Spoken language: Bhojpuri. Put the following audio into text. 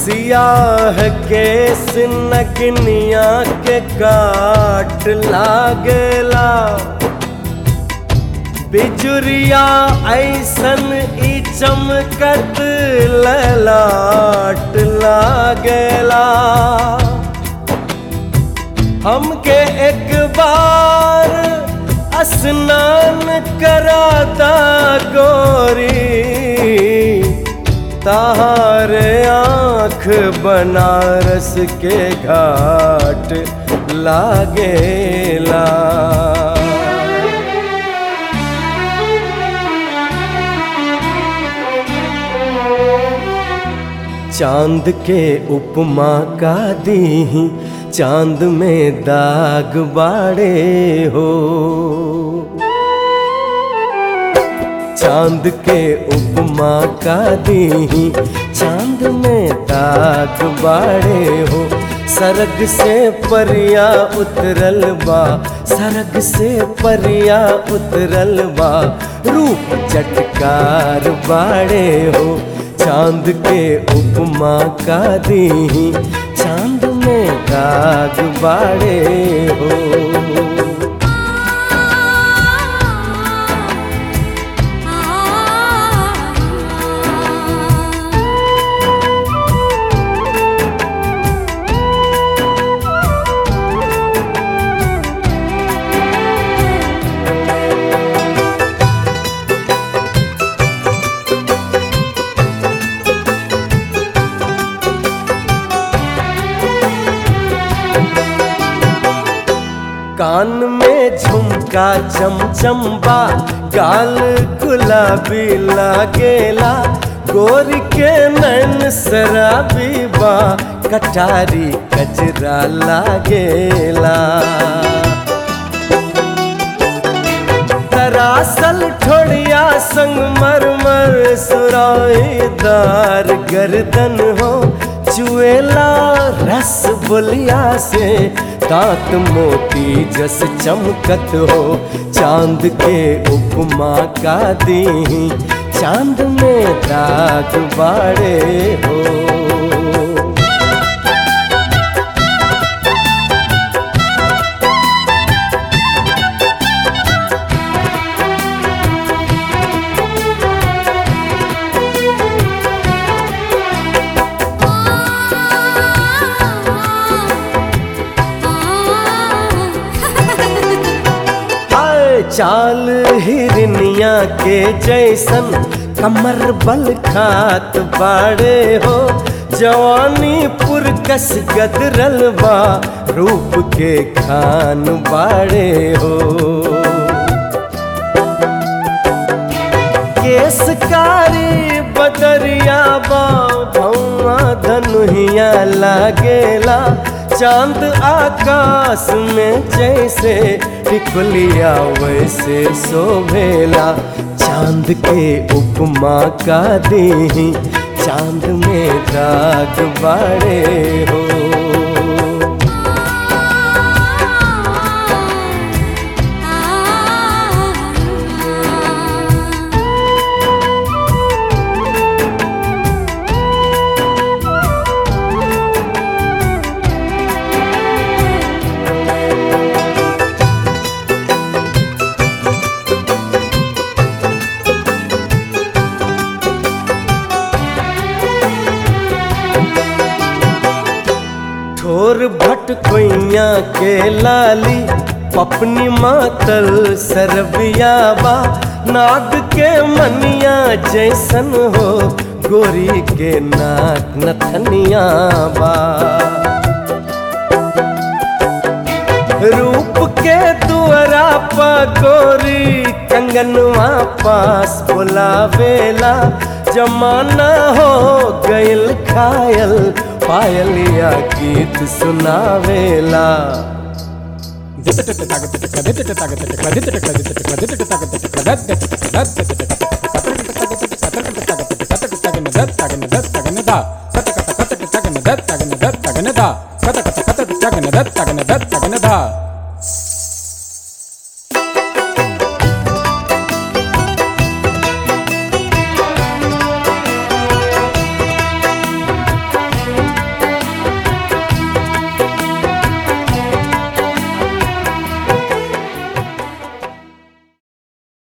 सियाह के सिनकनिया के काट लागेला बिजुरिया ऐसन ई चमकत ललाट लागेला हमके एक बार स्नान कराता गोरी तारे आँख बनारस के घाट लागेला चांद के उपमा का दी चांद में दाग बाड़े हो चांद के उपमा का दी चांद में दाग बाड़े हो सरग से परिया उतरल बा सरग से परिया उतरल बा रूप चटकार बाड़े हो चांद के उपमा का दी चांद में दाग बाड़े हो कान में झुमका चमचम्बा गाल गुलाबी लागेला गोर के नैन शराबी बा कटारी कचरा लागेला दरासल ठोड़िया संग मरमर सुराईदार गर्दन हो चुएला रस बोलिया से दांत मोती जस चमकत हो चांद के उपमा का दी चांद में दाग बाड़े हो हाय चाल हिरनिया के जैसन कमर बल खात बाड़े हो जवानी पुरकस गदरल बा रूप के खान बाड़े हो केसकारी बदरिया बा भौआ धनुहिया लागेला चांद आकाश में जैसे टिकुलिया वैसे शोभेला चांद के उपमा का दी चांद में दाग बाड़े हो ठोर भट कोइया के लाली पपनी मातल सरबिया बा नाग के मनिया जैसन हो गोरी के नाक नथनिया बा रूप के दुअरा पा गोरी कंगनवा पास बुलावेला जमाना हो गइल खायल पायलिया गीत सुनावेला da